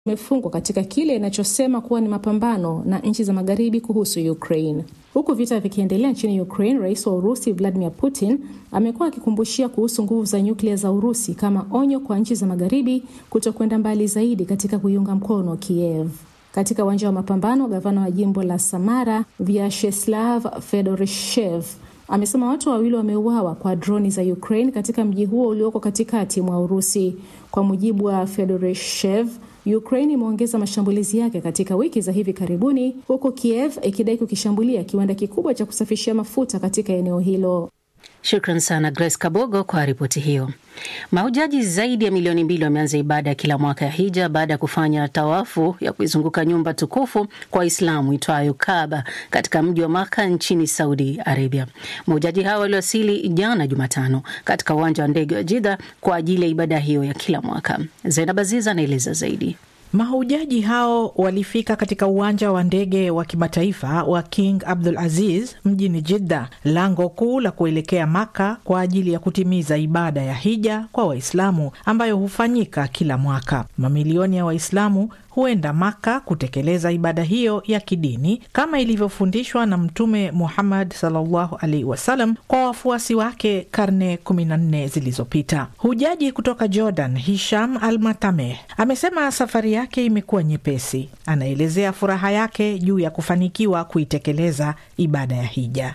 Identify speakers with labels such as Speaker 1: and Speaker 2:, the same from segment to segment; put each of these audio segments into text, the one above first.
Speaker 1: imefungwa katika kile inachosema kuwa ni mapambano na nchi za magharibi kuhusu Ukraine. Huku vita vikiendelea nchini Ukraine, rais wa Urusi Vladimir Putin amekuwa akikumbushia kuhusu nguvu za nyuklia za Urusi kama onyo kwa nchi za magharibi kutokwenda mbali zaidi katika kuiunga mkono Kiev. Katika uwanja wa mapambano, gavana wa jimbo la Samara Vyacheslav Fedorishev amesema watu wawili wameuawa kwa droni za Ukraine katika mji huo ulioko katikati mwa Urusi. Kwa mujibu wa Fedorishev, Ukraine imeongeza mashambulizi yake katika wiki za hivi karibuni, huku Kiev ikidai kukishambulia kiwanda kikubwa cha kusafishia mafuta katika eneo hilo.
Speaker 2: Shukran sana Grace Kabogo kwa ripoti hiyo. Mahujaji zaidi ya milioni mbili wameanza ibada ya kila mwaka ya hija baada ya kufanya tawafu ya kuizunguka nyumba tukufu kwa Waislamu itwayo Kaaba katika mji wa Maka nchini Saudi Arabia. Mahujaji hao waliwasili jana Jumatano katika uwanja wa ndege wa Jidha kwa ajili ya ibada hiyo ya kila mwaka. Zainab Aziz anaeleza zaidi.
Speaker 3: Mahujaji hao walifika katika uwanja wa ndege wa kimataifa wa King Abdul Aziz mjini Jidda, lango kuu la kuelekea Maka kwa ajili ya kutimiza ibada ya hija kwa Waislamu ambayo hufanyika kila mwaka. Mamilioni ya Waislamu huenda Maka kutekeleza ibada hiyo ya kidini kama ilivyofundishwa na Mtume Muhammad sallallahu alaihi wasallam kwa wafuasi wake karne 14 zilizopita. Hujaji kutoka Jordan, Hisham Al Matameh, amesema safari yake imekuwa nyepesi. Anaelezea furaha yake juu ya kufanikiwa kuitekeleza ibada ya hija.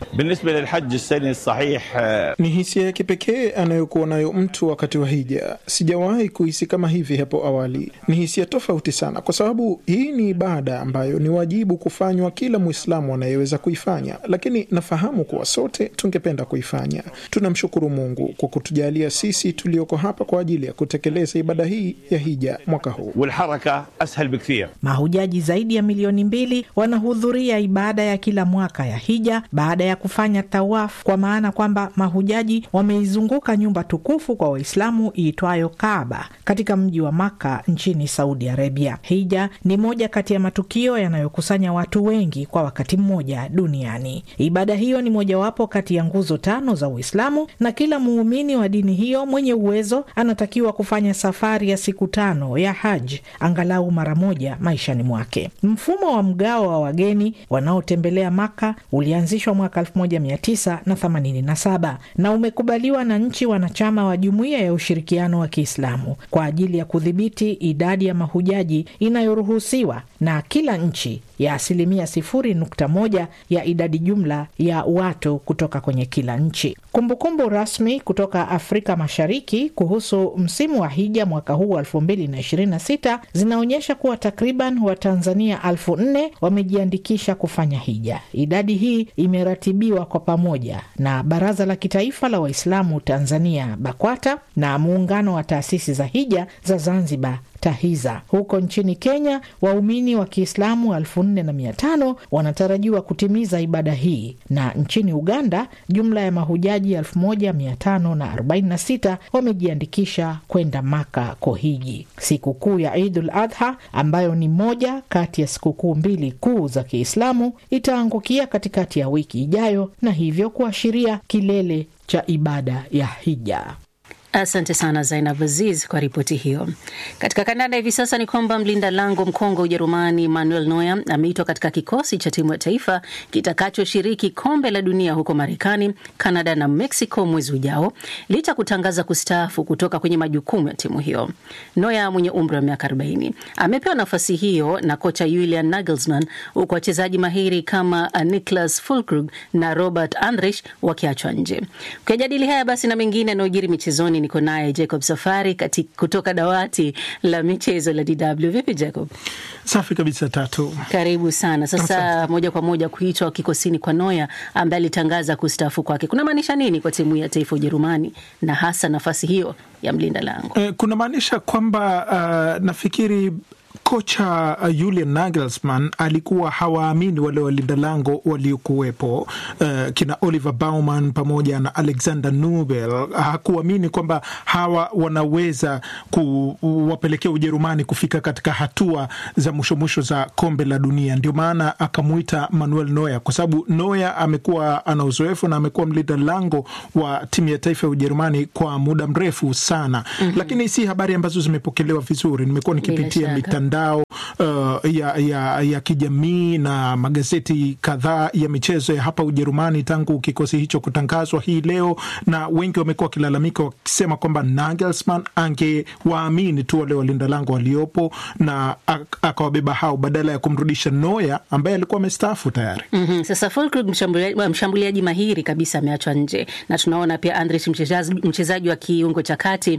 Speaker 4: Ni hisia ya kipekee anayokuwa nayo mtu wakati wa hija. Sijawahi kuhisi kama hivi hapo awali. Ni hisia tofauti sana kwa sababu hii ni ibada ambayo ni wajibu kufanywa kila Mwislamu anayeweza kuifanya, lakini nafahamu kuwa sote tungependa kuifanya. Tunamshukuru Mungu kwa kutujalia sisi tulioko hapa kwa ajili ya kutekeleza ibada hii ya hija mwaka huu.
Speaker 3: Mahujaji zaidi ya milioni mbili wanahudhuria ibada ya kila mwaka ya hija baada ya kufanya tawaf, kwa maana kwamba mahujaji wameizunguka nyumba tukufu kwa Waislamu iitwayo Kaaba katika mji wa Maka nchini Saudi Arabia. Hija ni moja kati ya matukio yanayokusanya watu wengi kwa wakati mmoja duniani. Ibada hiyo ni mojawapo kati ya nguzo tano za Uislamu, na kila muumini wa dini hiyo mwenye uwezo anatakiwa kufanya safari ya siku tano ya haj angalau mara moja maishani mwake. Mfumo wa mgao wa wageni wanaotembelea Maka ulianzishwa mwaka 1987 na umekubaliwa na nchi wanachama wa Jumuiya ya Ushirikiano wa Kiislamu kwa ajili ya kudhibiti idadi ya mahujaji inayoruhusiwa na kila nchi ya asilimia sifuri nukta moja ya idadi jumla ya watu kutoka kwenye kila nchi. Kumbukumbu kumbu rasmi kutoka Afrika Mashariki kuhusu msimu wa hija mwaka huu wa elfu mbili na ishirini na sita zinaonyesha kuwa takriban Watanzania elfu nne wamejiandikisha kufanya hija. Idadi hii imeratibiwa kwa pamoja na Baraza la Kitaifa la Waislamu Tanzania BAKWATA na Muungano wa Taasisi za Hija za Zanzibar TAHIZA. Huko nchini Kenya, waumini wa Kiislamu elfu nne na mia tano wanatarajiwa kutimiza ibada hii, na nchini Uganda jumla ya mahujaji elfu moja mia tano na arobaini na sita wamejiandikisha kwenda Maka kuhiji. Sikukuu ya Idul Adha ambayo ni moja kati ya sikukuu mbili kuu za Kiislamu itaangukia katikati ya wiki ijayo, na hivyo kuashiria kilele cha ibada ya hija.
Speaker 2: Asante sana Zainab Aziz kwa ripoti hiyo. Katika kandanda hivi sasa ni kwamba mlinda lango mkongwe Ujerumani Manuel Neuer ameitwa katika kikosi cha timu ya taifa kitakachoshiriki kombe la dunia huko Marekani, Kanada na Mexico mwezi ujao, licha kutangaza kustaafu kutoka kwenye majukumu ya timu hiyo. Neuer mwenye umri wa miaka 40 amepewa nafasi hiyo na kocha Julian Nagelsmann, huku wachezaji mahiri kama Niklas Füllkrug na Robert Andrich wakiachwa nje. Ukijadili haya basi na mengine yanayojiri michezoni niko naye Jacob Safari kati kutoka dawati la michezo la DW. Vipi Jacob?
Speaker 4: Safi kabisa Tatu,
Speaker 2: karibu sana. Sasa Asante. moja kwa moja kuitwa kikosini kwa Noya ambaye alitangaza kustaafu kwake kuna maanisha nini kwa timu ya taifa Ujerumani na hasa nafasi hiyo ya mlinda lango?
Speaker 4: Eh, kuna maanisha kwamba uh, nafikiri kocha uh, Julian Nagelsmann alikuwa hawaamini wale walinda lango waliokuwepo, uh, kina Oliver Baumann pamoja na Alexander Nubel. Hakuamini kwamba hawa wanaweza kuwapelekea Ujerumani kufika katika hatua za mwisho mwisho za kombe la dunia. Ndio maana akamuita Manuel Neuer, kwa sababu Neuer amekuwa ana uzoefu na amekuwa mlinda lango wa timu ya taifa ya Ujerumani kwa muda mrefu sana. mm -hmm. Lakini si habari ambazo zimepokelewa vizuri. Nimekuwa nikipitia mitandao mitandao uh, ya, ya, ya kijamii na magazeti kadhaa ya michezo ya hapa Ujerumani tangu kikosi hicho kutangazwa hii leo, na wengi wamekuwa wakilalamika wakisema kwamba Nagelsmann angewaamini tu wale walinda lango waliopo na akawabeba hao badala ya kumrudisha Neuer ambaye alikuwa amestaafu tayari.
Speaker 2: mm -hmm. Sasa Füllkrug mshambuliaji, mshambuliaji mahiri kabisa ameachwa nje, na tunaona pia Andrich mchezaji wa kiungo cha kati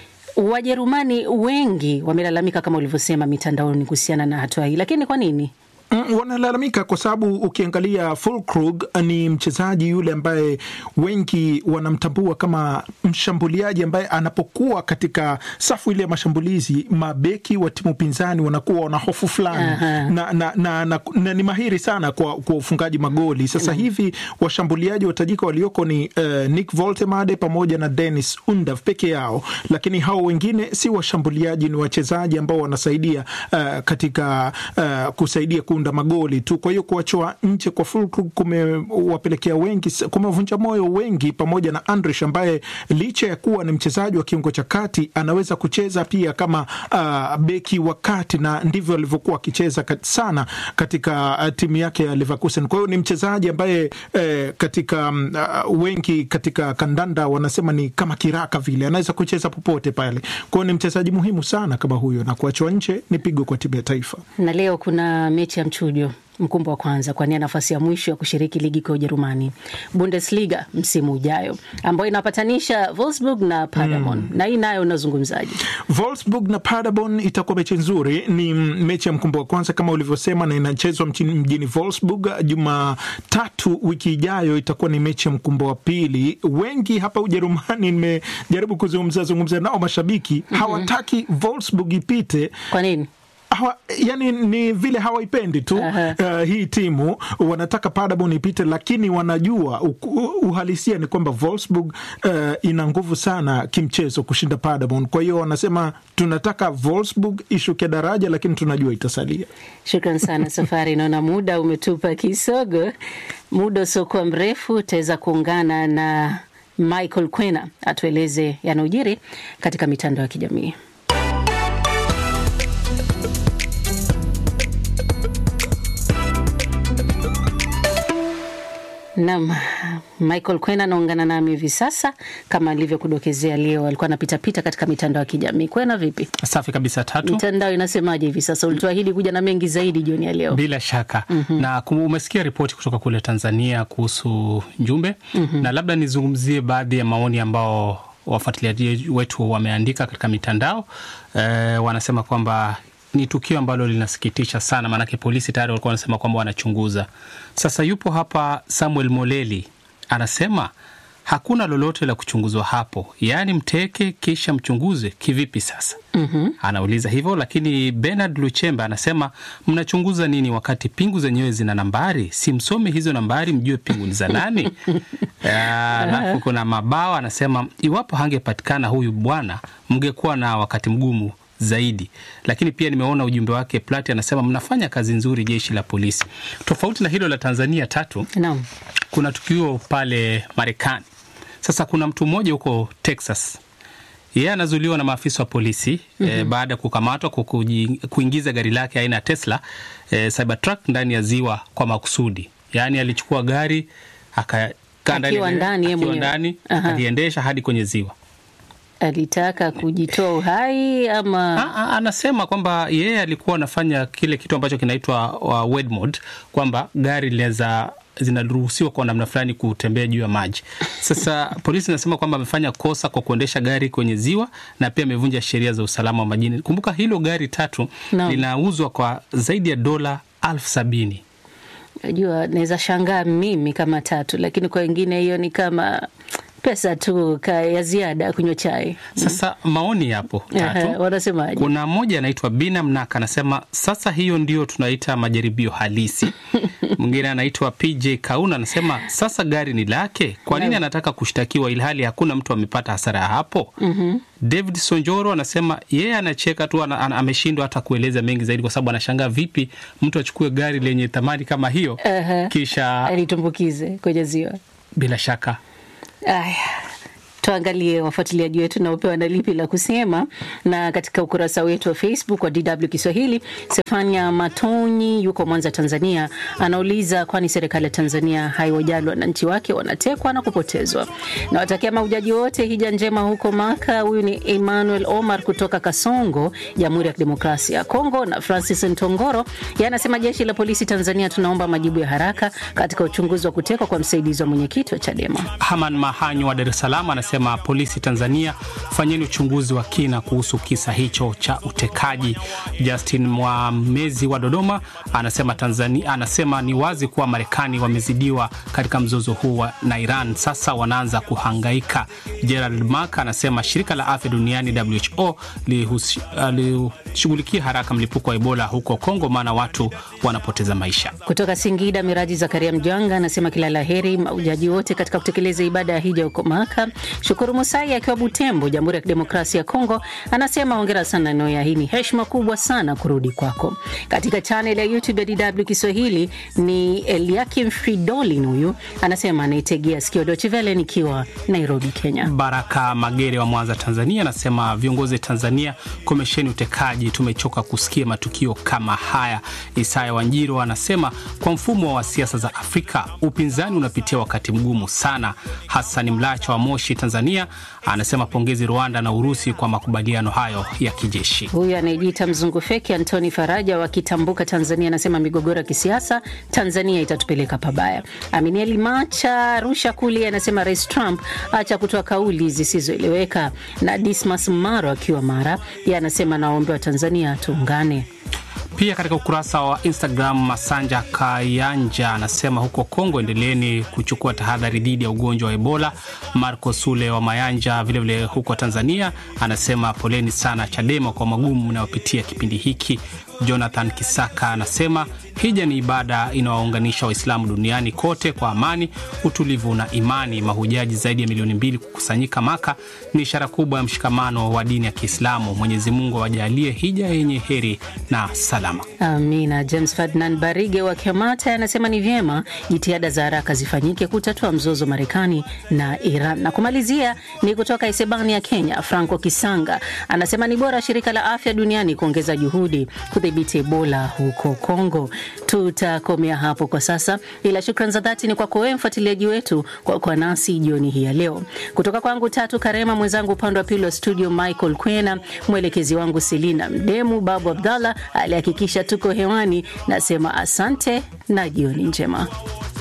Speaker 2: Wajerumani wengi wamelalamika kama ulivyosema mitandaoni kuhusiana na hatua hii, lakini kwa nini?
Speaker 4: Mm, wanalalamika kwa sababu ukiangalia Füllkrug ni mchezaji yule ambaye wengi wanamtambua kama mshambuliaji ambaye anapokuwa katika safu ile ya mashambulizi, mabeki wa timu pinzani wanakuwa wana hofu fulani na, na, na, na, na, na ni mahiri sana kwa, kwa ufungaji magoli. Sasa mm. hivi washambuliaji watajika walioko ni uh, Nick Woltemade pamoja na Dennis Undav peke yao, lakini hao wengine si washambuliaji, ni wachezaji ambao wanasaidia uh, katika uh, kusaidia kuunda magoli tu. Kwa hiyo kuachoa nje kwa Füllkrug kumewapelekea wengi, kumevunja moyo wengi, pamoja na Andrich ambaye licha ya kuwa ni mchezaji wa kiungo cha kati anaweza kucheza pia kama uh, beki wa kati, na ndivyo alivyokuwa akicheza kat, sana katika uh, timu yake ya Leverkusen. Kwa hiyo ni mchezaji ambaye eh, katika uh, wengi katika kandanda wanasema ni kama kiraka vile, anaweza kucheza popote pale. Kwa hiyo ni mchezaji muhimu sana kama huyo, na kuachwa nje ni pigo kwa timu ya taifa.
Speaker 2: Na leo kuna mechi ya mchujo mkumbo wa kwanza kuania nafasi ya mwisho ya kushiriki ligi kuu ya Ujerumani, Bundesliga msimu ujayo, ambayo inapatanisha Wolfsburg na Paderborn mm. na hii nayo unazungumzaje?
Speaker 4: Wolfsburg na Paderborn itakuwa mechi nzuri. Ni mechi ya mkumbo wa kwanza kama ulivyosema, na inachezwa mjini Wolfsburg. Jumatatu wiki ijayo itakuwa ni mechi ya mkumbo wa pili. Wengi hapa Ujerumani, nimejaribu kuzungumza zungumza nao mashabiki mm -hmm. hawataki Wolfsburg ipite.
Speaker 2: Kwa nini?
Speaker 4: Hawa, yani ni vile hawaipendi tu uh, hii timu wanataka Paderborn ipite, lakini wanajua uhalisia ni kwamba Wolfsburg uh, ina nguvu sana kimchezo kushinda Paderborn. Kwa hiyo wanasema tunataka Wolfsburg ishuke daraja, lakini tunajua itasalia.
Speaker 2: Shukran sana Safari, naona muda umetupa kisogo. Muda usiokuwa mrefu utaweza kuungana na Michael Kwena atueleze yanayojiri katika mitandao ya kijamii. Nam Michael Kwena anaungana nami hivi sasa. Kama alivyokudokezea, leo alikuwa anapitapita katika mitandao ya kijamii. Kwena, vipi?
Speaker 5: Safi kabisa. Tatu,
Speaker 2: mitandao inasemaje hivi sasa? Ulituahidi kuja na mengi zaidi jioni ya leo.
Speaker 5: Bila shaka mm -hmm. na umesikia ripoti kutoka kule Tanzania kuhusu Njumbe mm -hmm. na labda nizungumzie baadhi ya maoni ambao wafuatiliaji wetu wameandika katika mitandao e, wanasema kwamba ni tukio ambalo linasikitisha sana, maanake polisi tayari walikuwa wanasema kwamba wanachunguza. Sasa yupo hapa Samuel Moleli anasema hakuna lolote la kuchunguzwa hapo, yaani mteke kisha mchunguze kivipi? Sasa mm -hmm. anauliza hivyo, lakini Bernard Luchemba anasema mnachunguza nini wakati pingu zenyewe zina nambari? Si msome hizo nambari mjue pingu ni za nani? Alafu kuna Mabao anasema iwapo hangepatikana huyu bwana mngekuwa na wakati mgumu zaidi. Lakini pia nimeona ujumbe wake Plati anasema mnafanya kazi nzuri jeshi la polisi. Tofauti na hilo la Tanzania tatu
Speaker 2: no.
Speaker 5: kuna tukio pale Marekani. Sasa kuna mtu mmoja huko Texas, yeye anazuiliwa na maafisa wa polisi mm -hmm. e, baada ya kukamatwa kwa kuingiza gari lake aina ya Tesla e, Cybertruck ndani ya ziwa kwa makusudi. Yaani alichukua gari akakaa ndani, aliendesha hadi kwenye ziwa
Speaker 2: alitaka kujitoa uhai ama
Speaker 5: a, a, anasema kwamba yeye alikuwa anafanya kile kitu ambacho kinaitwa uh, wed mode, kwamba gari linaweza zinaruhusiwa kwa namna fulani kutembea juu ya maji. Sasa polisi inasema kwamba amefanya kosa kwa kuendesha gari kwenye ziwa na pia amevunja sheria za usalama wa majini. Kumbuka hilo gari tatu no. linauzwa kwa zaidi ya dola elfu sabini.
Speaker 2: Najua naweza shangaa mimi kama tatu, lakini kwa wengine hiyo ni kama pesa tu ya ziada kunywa chai.
Speaker 5: Sasa maoni yapo tatu.
Speaker 2: Wanasemaje?
Speaker 5: Kuna mmoja anaitwa Bina Mnaka anasema sasa hiyo ndio tunaita majaribio halisi. Mwingine anaitwa PJ Kauna anasema sasa gari ni lake, kwa nini anataka kushtakiwa ilhali hakuna mtu amepata hasara ya hapo? mm -hmm. David Sonjoro anasema yeye anacheka tu, ameshindwa hata kueleza mengi zaidi, kwa sababu anashangaa vipi mtu achukue gari lenye thamani kama hiyo uh -huh. kisha
Speaker 2: alitumbukize kwenye ziwa.
Speaker 5: Bila shaka
Speaker 2: Aya, tuangalie wafuatiliaji wetu naopewa na lipi la kusema. Na katika ukurasa wetu wa Facebook wa DW Kiswahili, Stefania Matonyi yuko Mwanza, Tanzania, anauliza kwani serikali ya Tanzania haiwajali wananchi wake wanatekwa na kupotezwa. Nawatakia mahujaji wote hija njema huko Maka. Huyu ni Emmanuel Omar kutoka Kasongo, Jamhuri ya Kidemokrasia ya Kongo. Na Francis Ntongoro yanasema jeshi la polisi Tanzania, tunaomba majibu ya haraka katika uchunguzi wa kutekwa kwa msaidizi wa mwenyekiti wa Chadema.
Speaker 5: Haman Mahanyo wa Dar es Salaam anasema polisi Tanzania, fanyeni uchunguzi wa kina kuhusu kisa hicho cha utekaji. Justin Mwamezi wa Dodoma anasema Tanzania, anasema ni wazi kuwa Marekani wamezidiwa katika mzozo huu wa na Iran, sasa wanaanza kuhangaika. Gerald Mark anasema shirika la afya duniani WHO lishughulikia uh, haraka mlipuko wa Ebola huko Kongo, maana watu wanapoteza maisha.
Speaker 2: Kutoka Singida, Miraji Zakaria Mjanga anasema kila la heri maujaji wote katika kutekeleza ibada ya hija huko Maka. Shukuru Musai akiwa Butembo, Jamhuri ya Kidemokrasia ya Kongo, anasema hongera sana Noya, hii ni heshima kubwa sana kurudi kwako. Katika chanel ya YouTube ya DW Kiswahili ni Eliakim Fridolin, huyu anasema anaitegea sikio Deutsche Welle nikiwa Nairobi, Kenya.
Speaker 5: Baraka Magere wa Mwanza, Tanzania anasema viongozi Tanzania, komesheni utekaji, tumechoka kusikia matukio kama haya. Isaya Wanjiro anasema kwa mfumo wa siasa za Afrika upinzani unapitia wakati mgumu sana. Hasani Mlacha wa Moshi, Tanzania anasema pongezi Rwanda na Urusi kwa makubaliano hayo ya kijeshi.
Speaker 2: Huyu anayejiita mzungu feki Antoni Faraja wa Kitambuka, Tanzania anasema migogoro ya kisiasa Tanzania itatupeleka pabaya. Aminieli Macha Rusha Kuli anasema Rais Trump acha kutoa kauli zisizoeleweka. Na Dismas Maro akiwa Mara ye anasema nawaombea wa Tanzania tuungane.
Speaker 5: Pia katika ukurasa wa Instagram Masanja Kayanja anasema huko Kongo endeleeni kuchukua tahadhari dhidi ya ugonjwa wa Ebola. Marco Sule wa Mayanja vilevile vile huko Tanzania anasema poleni sana Chadema kwa magumu unayopitia kipindi hiki. Jonathan Kisaka anasema hija ni ibada inawaunganisha Waislamu duniani kote kwa amani, utulivu na imani. Mahujaji zaidi ya milioni mbili kukusanyika Maka ni ishara kubwa ya mshikamano wa dini ya Kiislamu. Mwenyezi Mungu awajalie hija yenye heri na salama.
Speaker 2: Amina. James Ferdinand Barige wa Kemata anasema ni vyema jitihada za haraka zifanyike kutatua mzozo Marekani na Iran. Na kumalizia ni kutoka Isebani ya Kenya, Franco Kisanga anasema ni bora shirika la afya duniani kuongeza juhudi kudhibiti Ebola huko Kongo. Tutakomea hapo kwa sasa, ila shukran za dhati ni kwako wewe mfuatiliaji wetu kwa kuwa nasi jioni hii ya leo. Kutoka kwangu Tatu Karema, mwenzangu upande wa pili wa studio Michael Kwena, mwelekezi wangu Selina Mdemu, Babu Abdallah alihakikisha tuko hewani. Nasema asante na jioni njema.